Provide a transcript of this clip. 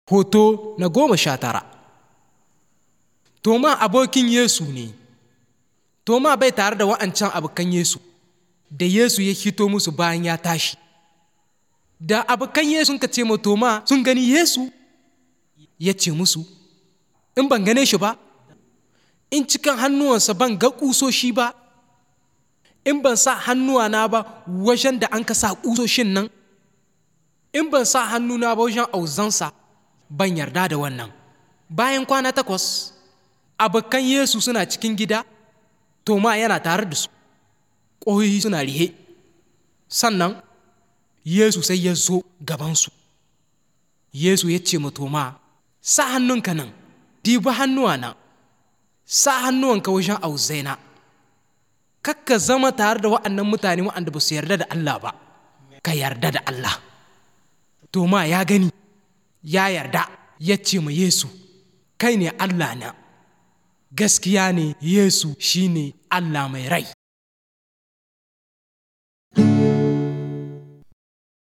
Hoto na goma sha tara Toma abokin Yesu ne, Toma bai tare da wa'ancan abokan Yesu, da Yesu ya hito musu bayan ya tashi. Da abokan Yesu ka ce ma Toma sun gani Yesu, ya ce musu, In ban gane shi ba, in cikin hannuwansa ban ga ƙusoshi ba, in ban sa hannuwana ba wajen da an ka sa ƙusoshin nan, in ban sa hannuna ba wajen auzansa, ban yarda da wannan. Bayan kwana takwas, abokan Yesu suna cikin gida, Toma yana tare da su, ƙoyoyi suna rihe. Sannan, Yesu sai ya zo gabansu. Yesu ya ce ma Toma, Sa hannunka nan, dibi hannuwana, sa hannuwanka wajen auzaina. Kakka zama tare da wa'annan mutane wa'anda ba su yarda da Allah ba, ka yarda da Allah. Toma ya gani, ya yarda, ya ce ma Yesu, Kai ne Allah na. Gaskiya ne Yesu shi ne Allah mai rai.